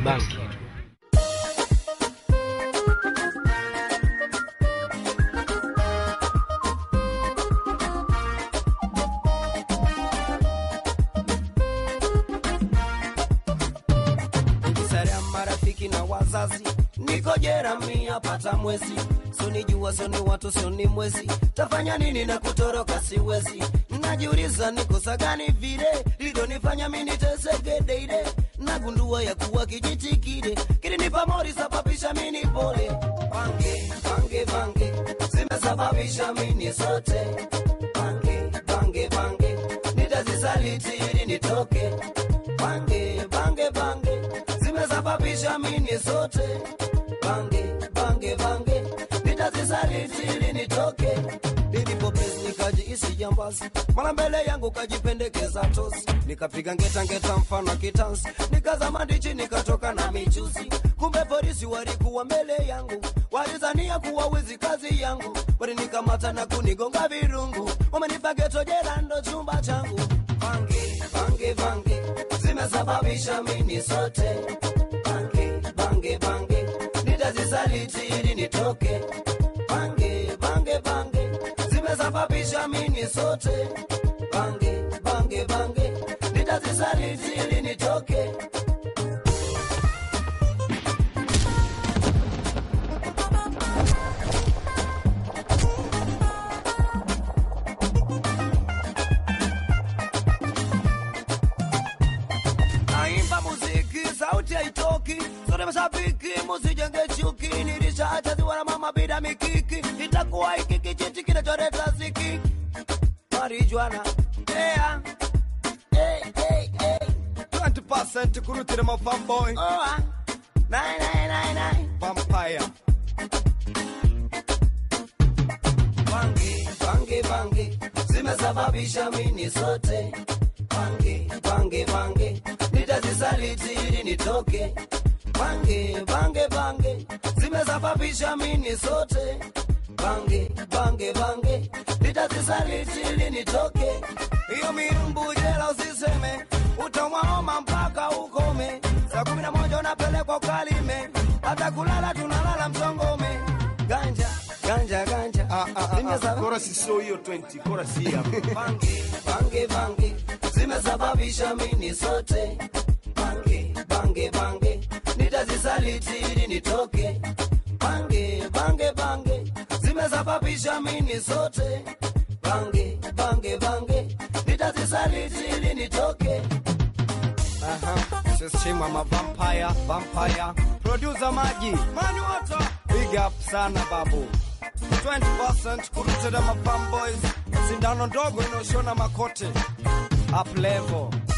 bangi. sare ya marafiki na wazazi niko jera mia pata mwezi sonijua soni watu soni mwezi tafanya nini na kutoroka siwezi najiuliza nikosa gani vile lidonifanya miniteseke deide nagundua ya kuwa kijiti kile kilinipa mori sababisha mini pole pange pange pange zimesababisha mini sote pange pange pange nitazisaliti ili nitoke pange pange pange zimesababisha mini sote pange pange pange nitazisaliti ili nitoke nilipopesi nikajiisi jambazi mara mbele yangu kajipendekeza tosi nikapiga ngeta ngeta mfano wa kitansi nikazama ndichi nikatoka na michuzi kumbe polisi walikuwa mbele yangu walizania kuwa wizi kazi yangu walinikamata na kunigonga virungu wamenipa geto jela ndo chumba changu pange pange pange zimesababisha mini sote pange pange pange nitazisaliti ili nitoke pange pange pange zimesababisha mini sote pange pange pange nitazisaliti ili nitoke naimba muziki sauti haitoki sote mashabiki musijenge chuki nilishachaziwa na mama bila mikiki itakuwa hiki kijiti kinacholeta ziki marijuana yeah. hey, hey, hey. 20% kurutira ma fanboy Oh, ah. Nine, nine, nine, nine. vampire Bangi, bangi, bangi zimesababisha mini sote bangi, bangi, bangi nitazisaliti ili nitoke bangi, bangi, bangi zimesababisha mini sote bangi, bangi, bangi nitazisaliti ili nitoke hiyo mirumbu jela usiseme utamwaoma mpaka ukome saa kumi na moja unapelekwa ukalime hata kulala tunalala msongome ganja ganja ganja Ah, ah, ah, Zimesaba- ah, chorus sio hiyo 20 chorus hii hapa bangi bangi bangi zimesababisha mini sote bangi bangi bangi nitazisaliti ili nitoke bangi bangi bangi zimesababisha mini sote bangi bangi bangi nitazisaliti ili nitoke aha sisima ma vampire vampire producer maji mani water big up sana babu 20% kurutira ma fanboys sindano ndogo inaoshona makote up level